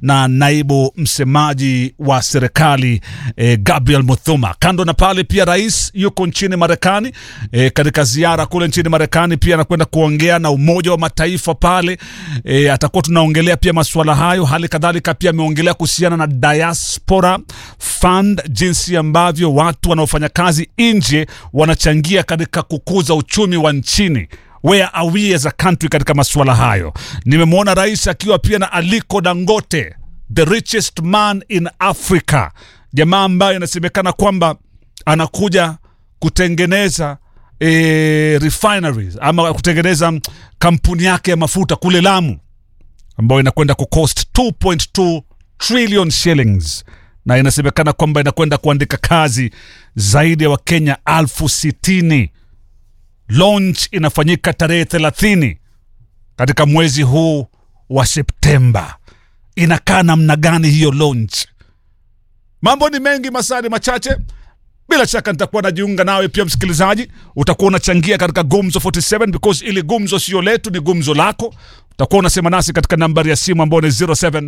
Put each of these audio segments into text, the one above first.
na naibu msemaji wa serikali eh, Gabriel Muthuma. Kando na pale, pia rais yuko nchini Marekani eh, katika ziara kule nchini Marekani, pia anakwenda kuongea na Umoja wa Mataifa pale eh, atakuwa tunaongelea pia masuala hayo. Hali kadhalika pia ameongelea kuhusiana na diaspora fund, jinsi ambavyo watu wanaofanya kazi nje wanachangia katika kukuza uchumi wa nchini where are we as a country katika masuala hayo. Nimemwona rais akiwa pia na Aliko Dangote, the richest man in Africa, jamaa ambaye inasemekana kwamba anakuja kutengeneza e, refineries ama kutengeneza mm, kampuni yake ya mafuta kule Lamu ambayo inakwenda kucost 2.2 trillion shillings na inasemekana kwamba inakwenda kuandika kazi zaidi ya Wakenya alfu sitini. Launch inafanyika tarehe thelathini katika mwezi huu wa Septemba. Inakaa namna gani hiyo launch? Mambo ni mengi, masaa ni machache. Bila shaka nitakuwa najiunga nawe pia, msikilizaji, utakuwa unachangia katika Gumzo 47 because ili gumzo sio letu, ni gumzo lako. Utakuwa unasema nasi katika nambari ya simu ambayo ni 07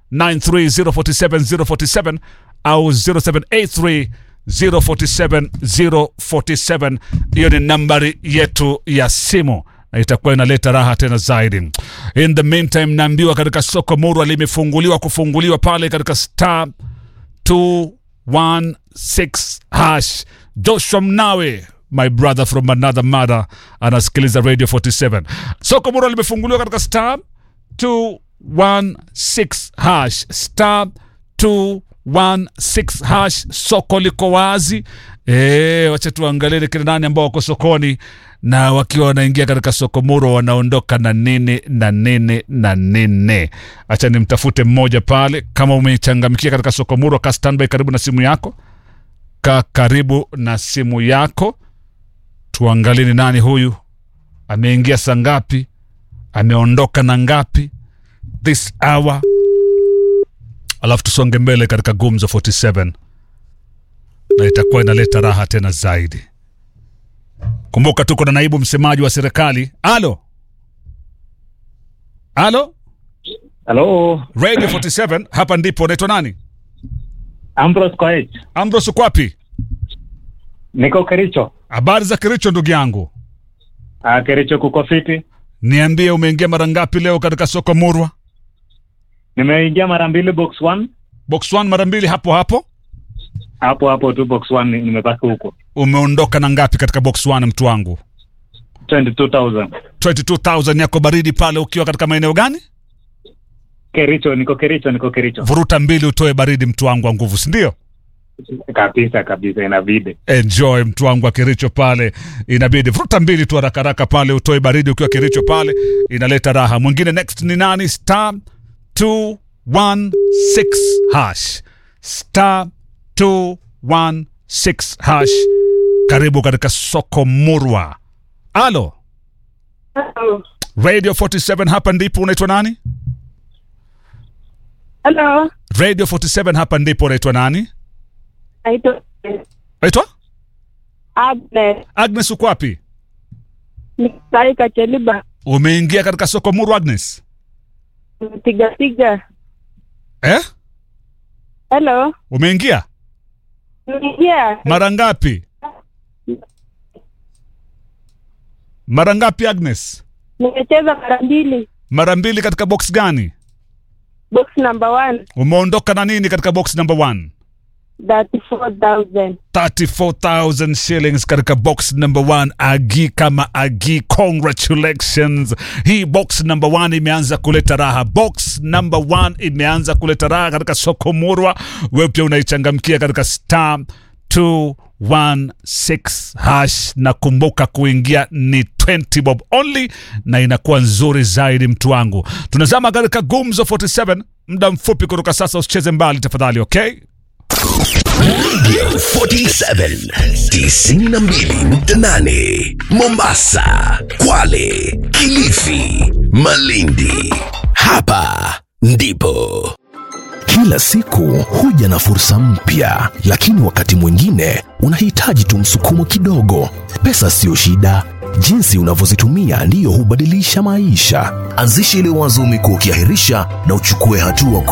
93047 au 0783 047 047. Hiyo ni nambari yetu ya simu na itakuwa inaleta raha tena zaidi. In the meantime, naambiwa katika soko Murwa limefunguliwa kufunguliwa pale katika star 216 hash. Joshua Mnawe my brother from another mother anasikiliza radio 47 soko muro limefunguliwa katika star 216 hash star 216 hash soko liko wazi e, wacha tuangalie ni kina nani ambao wako sokoni na wakiwa wanaingia katika soko muro wanaondoka na nini na nini na nini acha nimtafute mmoja pale kama umechangamkia katika soko muro ka standby karibu na simu yako ka karibu na simu yako tuangalie ni nani huyu ameingia saa ngapi ameondoka na ngapi this hour alafu tusonge mbele katika gumzo 47 na itakuwa inaleta raha tena zaidi kumbuka tuko na naibu msemaji wa serikali alo alo Halo, radio 47 hapa ndipo unaitwa nani Ambrose Koech. ambros ukwapi Niko Kericho. habari za kiricho ndugu yangu Ah, Kericho kuko fiti. niambie umeingia mara ngapi leo katika soko murwa Nimeingia mara mbili box 1. box 1 mara mbili hapo hapo Hapo hapo tu box 1 nimebaki huko. umeondoka na ngapi katika box 1 mtu wangu 22,000. 22000 yako baridi pale ukiwa katika maeneo gani Kericho, niko Kericho, niko Kericho. vuruta mbili utoe baridi mtu wangu wa nguvu sindio Kabisa kabisa inabidi. enjoy mtu wangu wa kiricho pale inabidi vuruta mbili tu haraka haraka pale utoe baridi ukiwa kiricho pale inaleta raha mwingine next ni nani star 216 hash star 216 hash karibu katika soko murwa alo Hello. radio 47 hapa ndipo unaitwa nani Hello. radio 47 hapa ndipo unaitwa nani Naitwa naitwa Agnes. agnes uko wapi Nikisai Kacheliba. umeingia katika soko murwa agnes Piga piga. eh? Hello. umeingia Niingia. mara ngapi mara ngapi agnes Nimecheza mara mbili. mara mbili katika box gani Box number one. umeondoka na nini katika box number one 34,000. 34000 shillings katika box number one agi kama agi congratulations hii box number one imeanza kuleta raha box number one imeanza kuleta raha katika soko murwa wewe pia unaichangamkia katika star 216 hash na kumbuka kuingia ni 20 bob only na inakuwa nzuri zaidi mtu wangu tunazama katika gumzo 47 muda mfupi kutoka sasa usicheze mbali tafadhali okay Radio 47 92.8 Mombasa, Kwale, Kilifi, Malindi. Hapa ndipo Kila siku huja na fursa mpya, lakini wakati mwingine unahitaji tu msukumo kidogo. Pesa siyo shida, jinsi unavyozitumia ndiyo hubadilisha maisha. Anzisha ile wazo umekuwa ukiahirisha na uchukue hatua